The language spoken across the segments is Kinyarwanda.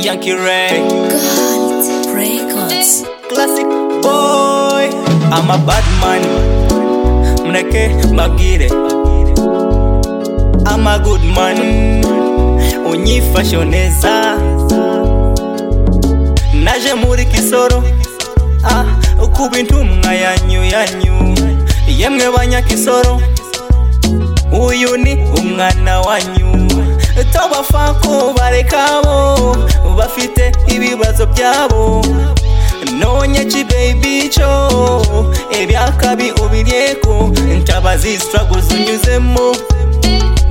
Yankee Ray. Gold Records. Classic boy. I'm a bad man. Mneke magire. I'm a good man. Unyifashioneza. Naje muri Kisoro. Ah, kuba intumwa yanyu yanyu. Yemwe banyakisoro. Uyu ni umwana wanyu. Tobafa kubareka bo bafite ibibazo byabo. nonye kibebi cyo ebyakabi ubiryeko ntabazi isitarago zunyuzemo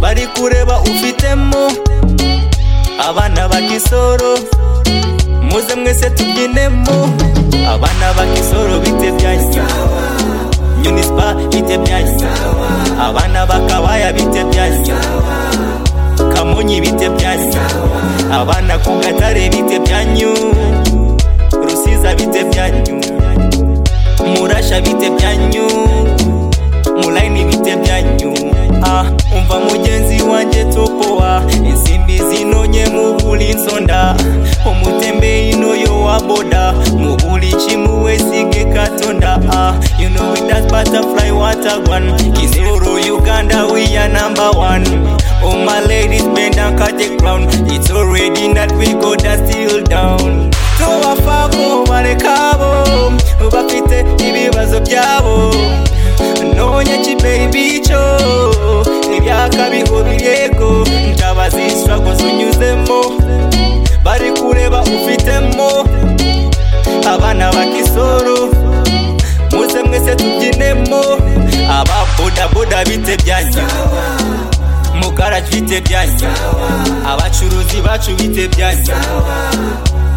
bari kureba ufitemo abana bakisoro muze mwese tubyinemo abana bakisoro bite byajya nyunispa bite byajya abana bakabaya bite byajya kamonyi bite byajya abana ku gatare bite byanyu rusiza bite byanyu murasha bite byanyu mulaini bite byanyu ah, umva mugenzi wanjye tokowa insimbi zinonye mubuli nsonda umutembe inoyo wa boda mubuli chimuwesige katonda ah, you know it as butterfly watagwan kisoro uganda we are number one oh my ladies bend and cut the ground it's already not we go that's still down tubafamo barekabo bafite ibibazo byabo nonye kibebi cyo ibyakabiho birego ntabazishago zunyuzemo bari kureba ufitemo abana bakisoro muze mwese tubyinemo ababodaboda bite byanyu mugarage bite byanyu abacuruzi bacu bite byanyu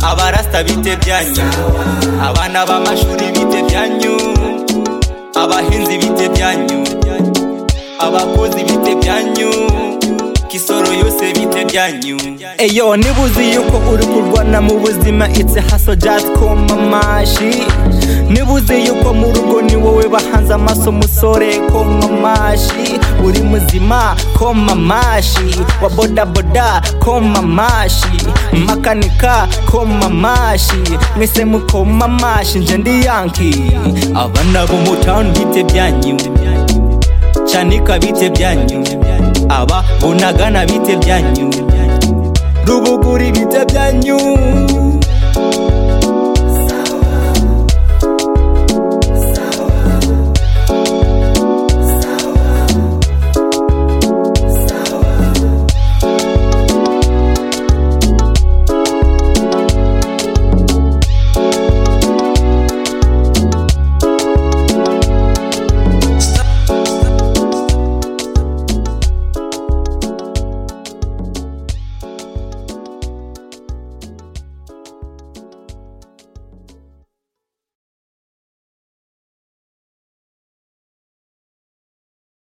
abarasta bite byanyu abana b'amashuri bite byanyu abahinzi bite byanyu abakozi bite byanyu kisoro yose bite byanyu eyo nibuzi yuko uri kurwana mu buzima itse haso jatkoma amashi nibuzi yuko mu rugo ni wowe bahanze amaso musore koma amashi uri muzima koma amashi wa bodaboda koma amashi makanika koma amashi mwese mukoma amashi nje ndi yanki abana bo mu town bite byanyu canika bite byanyu aba bunagana bite byanyu rubuguri bite byanyu